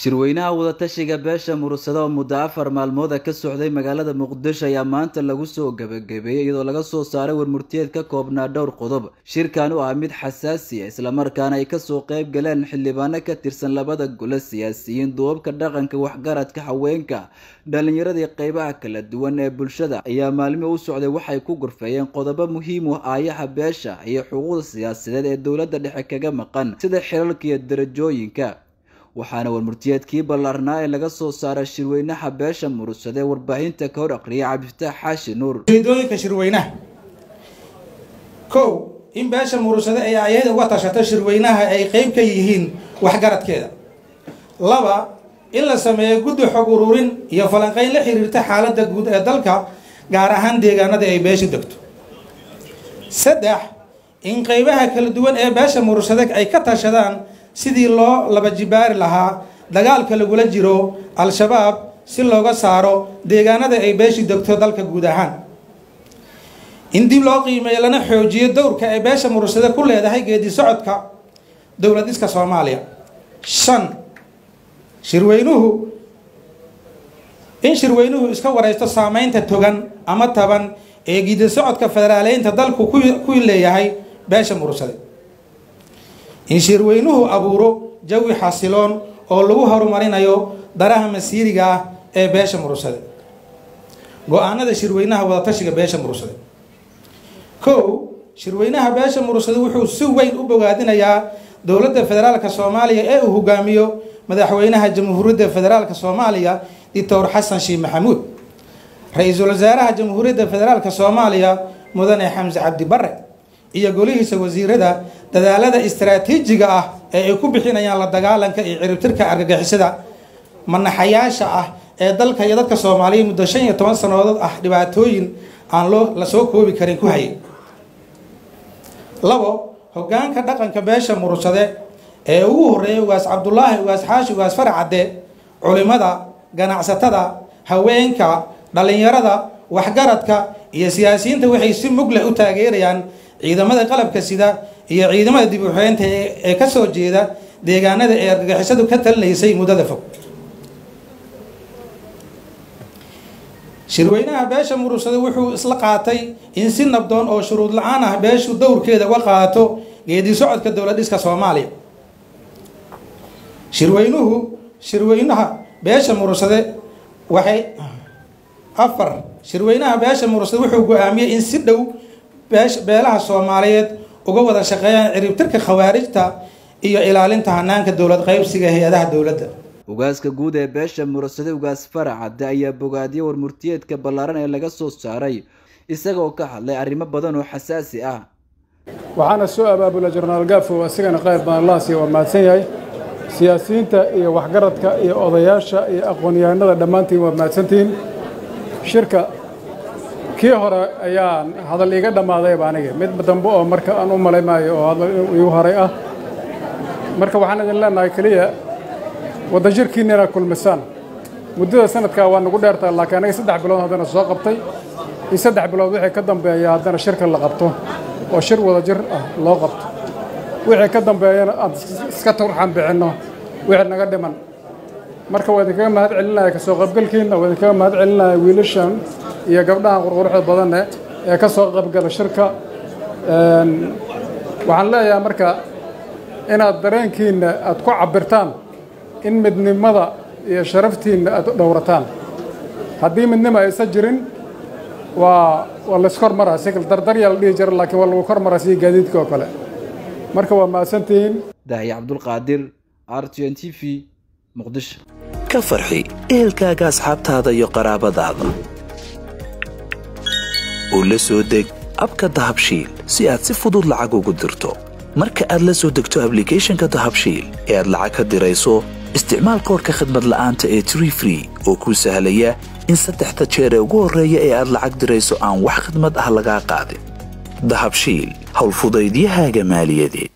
shirweynaha wadatashiga beesha murugsada oo muddo afar maalmooda ka socday magaalada muqdisho ayaa maanta lagu soo gebagabeeyey iyadoo laga soo saaray warmurtiyeed ka koobnaa dhowr qodob shirkan u ah mid xasaasi ah islamarkaana ay kasoo qayb galeen xildhibaano ka tirsan labada gole siyaasiyiin duubabka dhaqanka waxgaradka haweenka dhalinyaradii qeybaha kala duwan ee bulshada ayaa maalmihii u socday waxay ku gurfeeyeen qodobo muhiim u ah aayaha beesha iyo xuquuqda siyaasadeed ee dowladda dhexe kaga maqan sida xilalka iyo darajooyinka waxaana warmurtiyeedkii ballaarnaa ee laga soo saaray shirweynaha beesha murugsade ee warbaahinta ka hor aqriyay cabdifataax xaashi nuur ujeedooyinka shirweynaha kow in beesha murugsade ay ayada uga tashato shirweynaha ay qeyb ka yihiin waxgaradkeeda laba in la sameeyo guddi xog ururin iyo falanqeyn la xiriirta xaaladda guud ee dalka gaar ahaan deegaanada ay beesha degto saddex in qeybaha kala duwan ee beesha murugsade ay ka tashadaan sidii loo laba jibaari lahaa dagaalka lagula jiro al-shabaab si looga saaro deegaanada ay beeshi degto dalka guud ahaan in dib loo qiimeeyo lana xoojiyo dowrka ay beesha murugsade ku leedahay geedi socodka dowlad dhiska soomaaliya shan shirweynuhu in shirweynuhu iska wareysto saameynta togan ama taban ee geedi socodka federaaleynta dalku ku leeyahay beesha murugsade in shirweynuhu abuuro jawi xasiloon oo lagu horumarinayo daraha masiiriga ah ee beesha murugsade go-aanada shirweynaha wadatashiga beesha murugsade kow shirweynaha beesha murugsade wuxuu si weyn u bogaadinayaa dowladda federaalka soomaaliya ee uu hogaamiyo madaxweynaha jamhuuriyadda federaalka soomaaliya doctor xasan sheekh maxamuud ra-iisul wasaaraha jamhuuriyadda federaalka soomaaliya mudane xamse cabdi bare iyo golihiisa wasiirada dadaalada istaraatiijiga ah ee ay ku bixinayaan la dagaalanka iyo ciribtirka argagixisada manaxayaasha ah ee dalka iyo dadka soomaaliya muddo shan iyo toban sannadood ah dhibaatooyin aan loo la soo koobi karin ku hayay labo hogaanka dhaqanka beesha murugsade ee ugu horeeyay ugaas cabdulaahi ugaas xaashi ugaas faracadde culimada ganacsatada haweenka dhalinyarada waxgaradka iyo siyaasiyiinta waxay si mugle u taageerayaan ciidamada qalabka sida iyo ciidamada dib uxeynta ee kasoo jeeda deegaanada ee argagixisadu ka talinaysay muddada fog shirweynaha beesha murugsade wuxuu isla qaatay in si nabdoon oo shuruud la-aan ah beeshu dowrkeeda uga qaato geedi socodka dowlad dhiska soomaaliya shirweynuhu shirweynaha beesha murugsade waxay afar shirweynaha beesha murugsade wuxuu go-aamiyey in si dhow beelaha soomaaliyeed uga wada shaqeeyaan ciribtirka khawaarijta iyo ilaalinta hanaanka dowlad qaybsiga hay-adaha dowladda ugaaska guud ee beesha murugsade ugaas faracadde ayaa bogaadiyay warmurtiyeedka ballaaran ee laga soo saaray isagoo ka hadlay arrimo badan oo xasaasi ah waxaana soo abaabula jenaraal gaafo asigana qayb badan laasiya waa mahadsan yahay siyaasiyiinta iyo waxgaradka iyo odayaasha iyo aqoon-yahanada dhammaantiin waa mahadsantihiin shirka kii hore ayaa hadal iiga dhammaadayba aniga mid dambe oo marka aan u malay maayo oo hadal iigu horay ah marka waxaan idin leenahay keliya wadajirkiinna inaad kulmisaan muddada sanadkaa waa nagu dheertaa laakiin aniga saddex bilood haddana soo qabtay in saddex bilood wixii ka dambeeya haddana shirka la qabto oo shir wadajir ah loo qabto wixii ka dambeeyana aan iska turxan bixinno wixii naga dhiman marka waa idinkaga mahad celinaya kasoo qaybgalkiinna waa idinkaga mahad celinaya wiilashan iyo gabdhahan qurquruxda badanne ee ka soo qaybgala shirka waxaan leeyahay marka inaad dareenkiinna aad ku cabbirtaan in midnimada iyo sharaftiinna aad dhowrataan haddii midnimo aysan jirin waa waa layskormaraa si dardaryaa la dhihi jira laakiin waa lagu kormaraa sidii gaadiidka oo kale marka waa mahadsantihiin dahya cabdulqaadir r t n t v muqdisho ka farxi ehelkaaga asxaabtaada iyo qaraabadaada oo la soo deg abka dahabshiil si aad si fudud lacag ugu dirto marka aad la soo degto ablicathonka dahabshiil ee aad lacag ka dirayso isticmaal koorka khadmad la'aanta ee tree free oo kuu sahlaya in saddexda jeer ee ugu horreeya ee aad lacag dirayso aan wax khadmad ah lagaa qaadin dahabshiil howlfudaydiyahaaga maaliyadeed